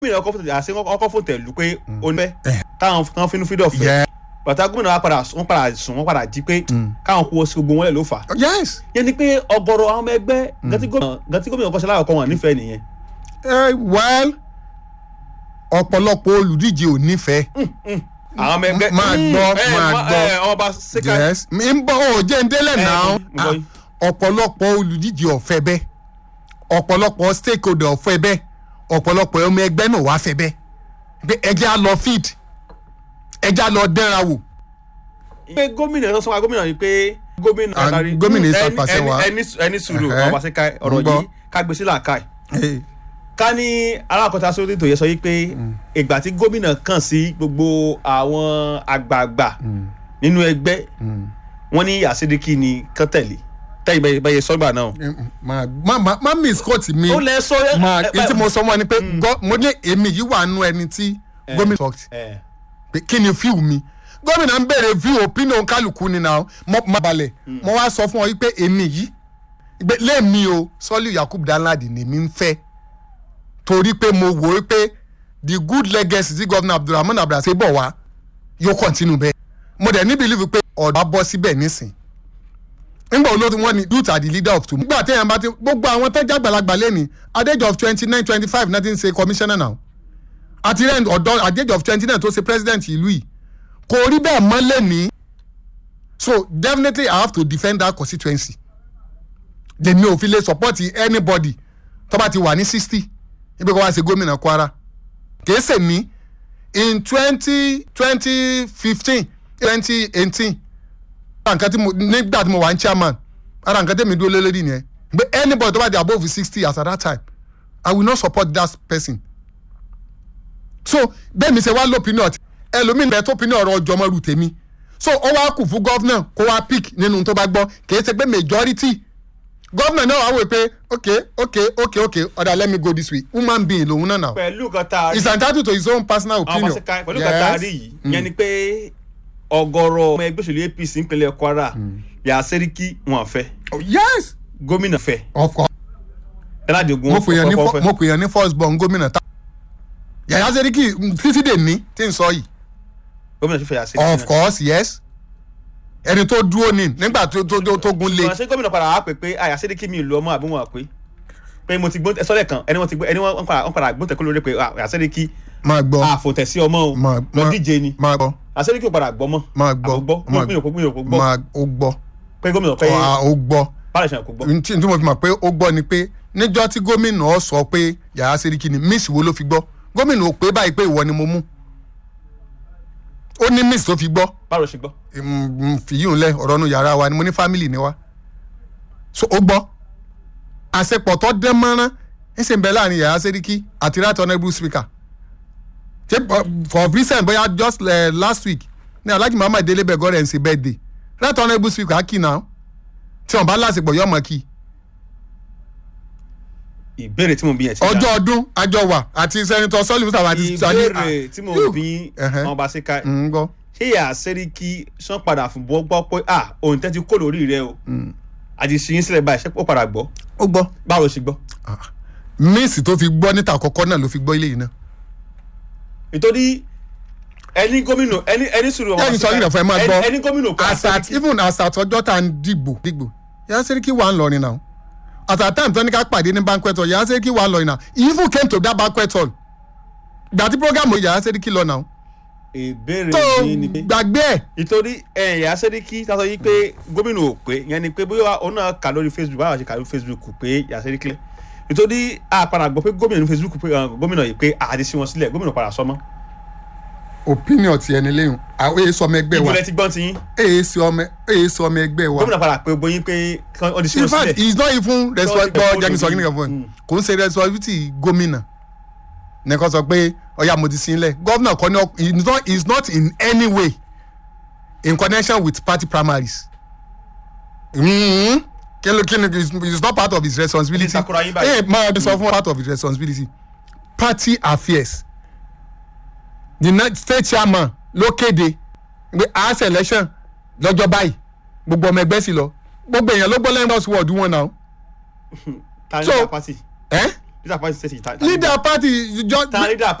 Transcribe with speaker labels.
Speaker 1: gómìnà ọkọ̀ fún àṣẹ ọkọ̀ fún tẹ̀lú pé ó ní fẹ́
Speaker 2: Eh.
Speaker 1: káwọn kan fínú fídọ̀ fẹ́
Speaker 2: Yeah.
Speaker 1: bàtà gómìnà wa padà wọ́n padà sùn wọ́n padà jí pé káwọn kó sí gbogbo wọn lẹ̀ ló fà á
Speaker 2: yes
Speaker 1: yẹn ni pé ọ̀gọ̀rọ̀ àwọn ọmọ ẹgbẹ́ gàtí gómìnà gàtí gómìnà ọkọ̀ ṣẹlẹ̀ àkọ́kọ́ wọn nífẹ̀ẹ́ nìyẹn
Speaker 2: Eh, well ọ̀pọ̀lọpọ̀ olùdíje ò nífẹ̀ẹ́
Speaker 1: àwọn ọmọ ẹgbẹ́
Speaker 2: Máa gbọ́,
Speaker 1: ẹ,
Speaker 2: máa
Speaker 1: ma-
Speaker 2: gbọ́.
Speaker 1: ẹ, ọba ṣèkà
Speaker 2: yes mi ń bọ́ ò jẹ́ ń délẹ̀
Speaker 1: Eh,
Speaker 2: náà
Speaker 1: mo gbọ́ yín.
Speaker 2: ọ̀pọ̀lọpọ̀ olùdíje ọ̀fẹ́ bẹ́ẹ̀ ọ̀pọ̀lọpọ̀ stakeholder ọ̀fẹ́ bẹ́ẹ̀ ọ̀pọ̀lọpọ̀ ọmọ ẹgbẹ́ náà wá fẹ́ bẹ́ẹ̀ pé ẹjẹ́ á lọ feed ẹjẹ́ á lọ dẹ́ra wò
Speaker 1: pé gómìnà tó sọ wa gómìnà yìí pé gómìnà
Speaker 2: Ah,
Speaker 1: adarí
Speaker 2: gómìnà
Speaker 1: ẹni-
Speaker 2: ìsàpàṣẹ
Speaker 1: ẹni-
Speaker 2: wa.
Speaker 1: ẹni ẹni sùúrù
Speaker 2: Ẹhẹ́.
Speaker 1: ọba ṣèkà ọ̀rọ̀
Speaker 2: Ń gbọ́.
Speaker 1: yìí ká gbé sí làákàì ká ní alákọ̀ọ́ta sórí ètò yẹn sọ yìí pé ìgbà tí gómìnà kàn sí gbogbo àwọn àgbààgbà nínú ẹgbẹ́ wọ́n ní àṣíríkì ni kán tẹ̀lé tẹ́yìn bẹ́ẹ̀ bẹ́ẹ̀ sọ́gbà náà.
Speaker 2: má má má má miss court mi
Speaker 1: ó lẹ sọ
Speaker 2: máa èyí tí mo sọ mọ́ ni pé gọ́- mo ní èmi yìí wà nú ẹni tí gómìnà talk
Speaker 1: ẹ
Speaker 2: pé kí ni fíw mi gómìnà ń béèrè fíw opinion kálukú ni náà mo má balẹ̀ mo wá sọ fún ọ yìí pé èmi yìí pé lẹ́ẹ̀mi o sọ́lí yakub danladi ni mi ń fẹ́ torí pé mo wò ó pé the good legacy tí gómìnà abdulrahman abdulrasheed bọ̀ wá yóò continue bẹ́ẹ̀ mo dẹ̀ ní believe pé ọ̀dọ́ bọ́ síbẹ̀ nísìn nígbà olóòtú wọn ni youth are the leader of tomorrow. nígbà téèyàn bá ti gbogbo àwọn tẹ́jà àgbàlagbà lẹ́ni at the age of twenty nine twenty five náà ti ń ṣe commissioner now àti rẹ̀ ọ̀dọ́ at the age of twenty nine tó ṣe president ìlú yìí kò rí bẹ́ẹ̀ mọ́ lẹ́ni so definitely i have to defend that constituency lèmi ò fi lè support anybody tó bá ti wà ní sixty ibi kò wá ṣe gómìnà kwara kìí ṣe mí in twenty twenty fifteen twenty eighteen ara nǹkan tí mo nígbà tí mo wà ní chairman ara nǹkan tí mi dúró lé lórí nìyẹn pé anybody tó bá di above sixty as at that time i will not support that person so bẹ́ẹ̀ mi ṣe wá lópinọ̀ ẹlòmíì bẹ́ẹ̀ tó pinnu ọ̀rọ̀ ọjọ́ ọmọlú tèmi so ó wá kù fún gọ́fúnà kó wá pick nínú tó bá gbọ́ kì í ṣe pé majority gọ́fúnà náà wá wò pé ok ok ok ok ọ̀dà let me go this way human being lòun náà náà
Speaker 1: pẹ̀lú kan tá a rí
Speaker 2: is entitled to his own personal
Speaker 1: àwọn ọmọ
Speaker 2: opinion
Speaker 1: ṣèkà pẹ̀lú kan tá a rí yìí yẹn ni pé ọ̀gọ̀rọ̀ ọmọ ẹgbẹ́ òṣèlú apc ìpínlẹ̀ kwara yà sẹ́ríkì wọn fẹ́
Speaker 2: Oh, yes
Speaker 1: gómìnà fẹ́
Speaker 2: of course
Speaker 1: ẹládìgún
Speaker 2: mo pè yàn ní
Speaker 1: fọ́
Speaker 2: fọ- mo pè yàn ní first born gómìnà ta yàyà sẹ́ríkì títí dè ní tí n sọ yìí
Speaker 1: gómìnà tó fẹ́ yà sẹ́ríkì
Speaker 2: of course yes ẹni tó dúró ní nígbà tó tó tó- tó gun lé
Speaker 1: ìwọ̀n ṣé gómìnà padà wá pè pé àyà sẹ́ríkì mi ìlú ọmọ àbí wọn pé pé mo ti gbọ́n sọ́lẹ̀ kan ẹni wọ́n ti gbọ́ ẹni wọ́n padà wọ́n padà gbọ́n tẹ̀kọ́ lórí pé àyà sẹ́ríkì
Speaker 2: máa gbọ́
Speaker 1: àfòtẹ̀sí ọmọ o
Speaker 2: máa
Speaker 1: lọ
Speaker 2: máa-
Speaker 1: díje ni
Speaker 2: máa gbọ́
Speaker 1: àyà sẹ́ríkì ò padà gbọ́ mọ́
Speaker 2: máa gbọ́
Speaker 1: àbò gbọ́
Speaker 2: máa
Speaker 1: mi ò kó mi ò kó gbọ́
Speaker 2: máa ó gbọ́
Speaker 1: pé gómìnà pé
Speaker 2: Ah, ó gbọ́
Speaker 1: báyìí ṣe kò gbọ́
Speaker 2: ntí tí mo fi mọ̀ pé ó gbọ́ ni pé níjọ́ tí gómìnà ọ sọ pé yàrá sẹ́ríkì ni miss wo ló fi gbọ́ gómìnà ò pé báyìí pé ìwọ ni mo mú ó ní miss tó fi gbọ́
Speaker 1: báwo ló ṣe gbọ́
Speaker 2: fìyíùn lẹ ọ̀rọ̀ nu yàrá wa ni mo ní family ni wa so ó gbọ́ àṣepọ̀ tó dán mọ́rán ń sì ń bẹ láàrin yàrá sẹ́ríkì àti right honourable speaker ṣé uh, for recent bóyá just uh, last week ní alhaji muhammad délé bẹ̀gọ́ rẹ̀ ń ṣe birthday right honourable speaker kì náà tí wọn bá láṣepọ̀ yọmọ kì
Speaker 1: ìbéèrè tí mo bí yẹn ti
Speaker 2: ọjọ́ ọdún àjọ wà àti senator sọ́ọ̀lì mustapha àti sani
Speaker 1: ìbéèrè tí mo bí
Speaker 2: Ẹhẹ́.
Speaker 1: wọn bá ṣe ká
Speaker 2: ń gbọ́
Speaker 1: ṣé yà sẹ́ríkì sàn padà fún bọ́ gbọ́ pé ah òun tẹ́ ti kó lórí rẹ o àti ṣìyín sílẹ̀ báyìí ṣé ó padà gbọ́
Speaker 2: ó gbọ́
Speaker 1: báwo ló ṣe gbọ́
Speaker 2: miss tó fi gbọ́ níta àkọ́kọ́ náà ló fi gbọ́ ilé yìí náà
Speaker 1: nítorí ẹni gómìnà ẹni ẹni sùúrù
Speaker 2: Jẹ́ kí n sọ yìí rẹ̀ fún ẹ máa gbọ́.
Speaker 1: ẹni gómìnà kọ́
Speaker 2: asat even asat ọjọ́ tá à ń dìgbò dìgbò yàrá sẹ́ríkì wà ń lọrin náà at a time tó ní ká pàdé ní banquet hall yàrá sẹ́ríkì wà ń lọrin náà he even came to that banquet hall gbà tí program yàrá sẹ́ríkì lọ náà
Speaker 1: ìbéèrè
Speaker 2: tó
Speaker 1: yìí ni pé
Speaker 2: gbàgbé ẹ̀
Speaker 1: nítorí ẹ̀yà sẹ́ríkì sásọ yìí pé gómìnà ò pé yẹn ni pé bóyá òun náà kà lórí facebook báwa ṣe kà lórí facebook pé yà sẹ́ríkì lẹ̀ nítorí àpàrà gbọ́ pé gómìnà ní facebook pé uh, gómìnà yìí pé àdé sí wọn sílẹ̀ gómìnà padà sọmọ́
Speaker 2: opinion ti ẹni lẹ́yìn àwọn èyí sọ ọmọ ẹgbẹ́ wa
Speaker 1: ìbúlẹ̀ ti gbọ́n ti yín
Speaker 2: èyí sọ ọmọ èyí sọ ọmọ ẹgbẹ́ wa
Speaker 1: gómìnà padà pé gbóyin pé kí wọ́n di sí
Speaker 2: in
Speaker 1: wọn
Speaker 2: fact
Speaker 1: sílẹ̀
Speaker 2: he is not even responsible
Speaker 1: Lọ́wọ́ ti
Speaker 2: jẹ́ kí n sọ kí
Speaker 1: gbogbo
Speaker 2: nìkan fún ẹ
Speaker 1: Mm.
Speaker 2: kò ń ṣe responsibility gómìnà nìkan sọ pé ọ̀yà mo ti sin lẹ̀ gómìnà kan ní ọ- he is not he is not in any way in connection with party primaries mm kí ló kí ni is is not part of his responsibility
Speaker 1: Ní takora yín báyìí.
Speaker 2: ẹ máa sọ fún part of his responsibility party affairs the next state chairman ló kéde pé house election lọ́jọ́ báyìí gbogbo ọmọ ẹgbẹ́ sì lọ gbogbo èèyàn ló gbọ́ lẹ́yìn bọ́ọ̀sì wọ́ọ̀dù wọn náà
Speaker 1: ta ní
Speaker 2: So-
Speaker 1: apáti
Speaker 2: ẹ́
Speaker 1: leader party state ta
Speaker 2: leader party jọ
Speaker 1: ta leader